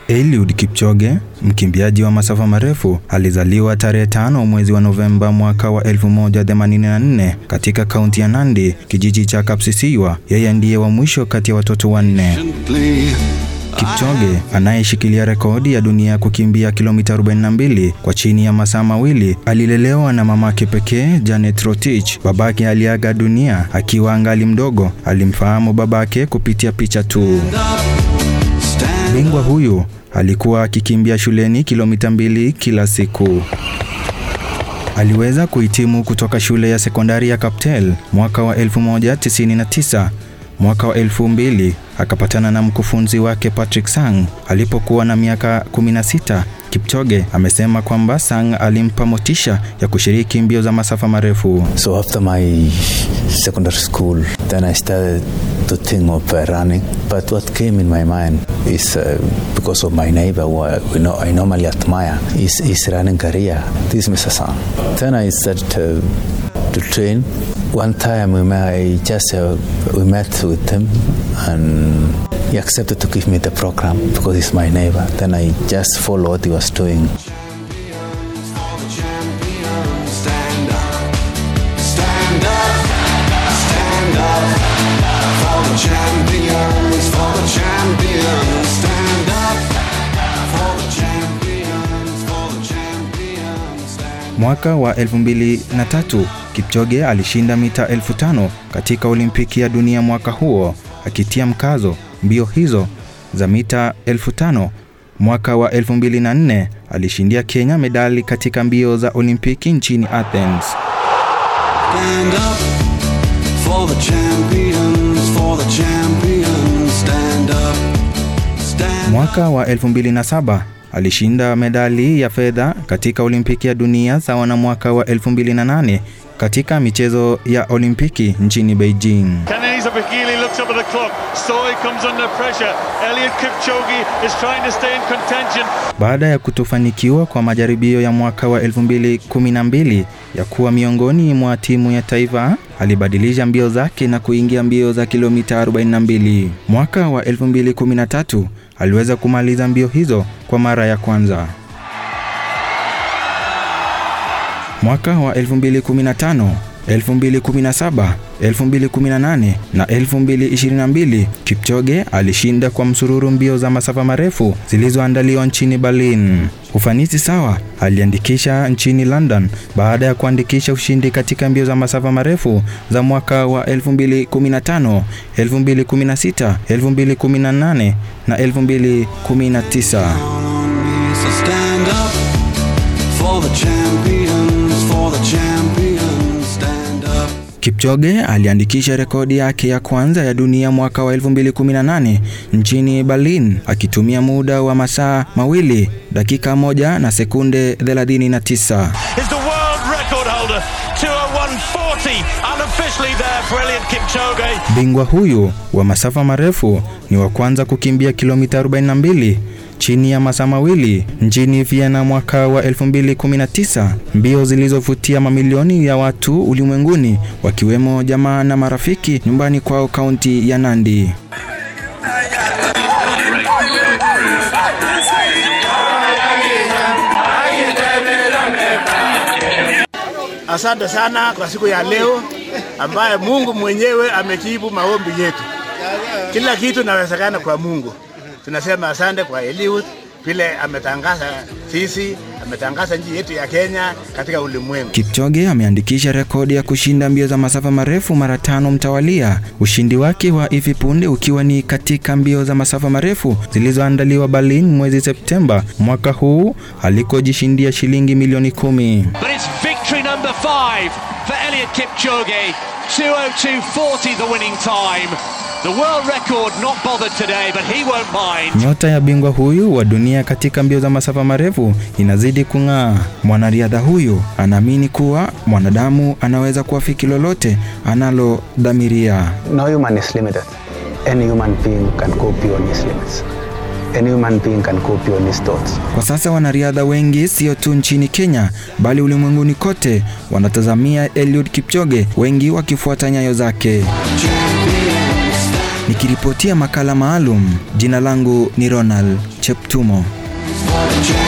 Eliud Kipchoge, mkimbiaji wa masafa marefu, alizaliwa tarehe tano mwezi wa Novemba mwaka wa 1984 katika kaunti ya Nandi, kijiji cha Kapsisiwa. Yeye ndiye wa mwisho kati ya watoto wanne. Kipchoge anayeshikilia rekodi ya dunia kukimbia kilomita 42 kwa chini ya masaa mawili alilelewa na mamake pekee Janet Rotich. Babake aliaga dunia akiwa angali mdogo. Alimfahamu babake kupitia picha tu. Bingwa huyu alikuwa akikimbia shuleni kilomita mbili kila siku. Aliweza kuhitimu kutoka shule ya sekondari ya Kaptel mwaka wa 1999. Mwaka wa 2000 akapatana na mkufunzi wake Patrick Sang alipokuwa na miaka 16. Kipchoge amesema kwamba Sang alimpa motisha ya kushiriki mbio za masafa marefu. So after my secondary school, then I started to think of uh, running. But what came in my mind is uh, because of my neighbor who I, we know, I normally admire, is his running career. This is Mr. Sang. Then I started to, to train. One time we met, I just uh, we met with him and he accepted to give me the program because he's my neighbor. Then I just followed what he was doing. Mwaka wa 2003 Kipchoge alishinda mita elfu tano katika Olimpiki ya dunia mwaka huo, akitia mkazo mbio hizo za mita elfu tano. Mwaka wa 2004 alishindia Kenya medali katika mbio za Olimpiki nchini Athens. Stand up for the champions, for the champions, stand up. Stand Mwaka wa 2007 alishinda medali ya fedha katika Olimpiki ya dunia sawa na mwaka wa 2008 katika michezo ya Olimpiki nchini Beijing. Kenenisa Bagili looks up at the clock. Soy comes under pressure. Eliud Kipchoge is trying to stay in contention. Baada ya kutofanikiwa kwa majaribio ya mwaka wa 2012 ya kuwa miongoni mwa timu ya taifa, alibadilisha mbio zake na kuingia mbio za kilomita 42. Mwaka wa 2013 aliweza kumaliza mbio hizo kwa mara ya kwanza. Mwaka wa 2015, 2017, 2018 na 2022 Kipchoge alishinda kwa msururu mbio za masafa marefu zilizoandaliwa nchini Berlin. Ufanisi sawa aliandikisha nchini London baada ya kuandikisha ushindi katika mbio za masafa marefu za mwaka wa 2015, 2016, 2018 na 2019. on me, so stand up for the champions, for the champions, stand up. Kipchoge aliandikisha rekodi yake ya kwanza ya dunia mwaka wa 2018 nchini Berlin akitumia muda wa masaa mawili dakika moja na sekunde 39. Is the world record holder. 201.40 unofficially there for Eliud Kipchoge. Bingwa huyu wa masafa marefu ni wa kwanza kukimbia kilomita 42 chini ya masaa mawili nchini Vienna mwaka wa 2019, mbio zilizovutia mamilioni ya watu ulimwenguni wakiwemo jamaa na marafiki nyumbani kwao kaunti ya Nandi. Asante sana kwa siku ya leo ambaye Mungu mwenyewe amejibu maombi yetu. Kila kitu inawezekana kwa Mungu. Tunasema asante kwa Eliud vile ametangaza sisi, ametangaza nchi yetu ya Kenya katika ulimwengu. Kipchoge ameandikisha rekodi ya kushinda mbio za masafa marefu mara tano mtawalia, ushindi wake wa hivi punde ukiwa ni katika mbio za masafa marefu zilizoandaliwa Berlin mwezi Septemba mwaka huu alikojishindia shilingi milioni kumi. But it's victory number five for Eliud Kipchoge. 202.40 the winning time. The world record not bothered today, but he won't mind. Nyota ya bingwa huyu wa dunia katika mbio za masafa marefu inazidi kung'aa. Mwanariadha huyu anaamini kuwa mwanadamu anaweza kuafiki lolote analodhamiria. No human is limited. Any human being can go beyond his limits. Any human being can go beyond his thoughts. Kwa sasa wanariadha wengi sio tu nchini Kenya bali ulimwenguni kote wanatazamia Eliud Kipchoge, wengi wakifuata nyayo zake. Nikiripotia makala maalum, jina langu ni Ronald Cheptumo. for the champions.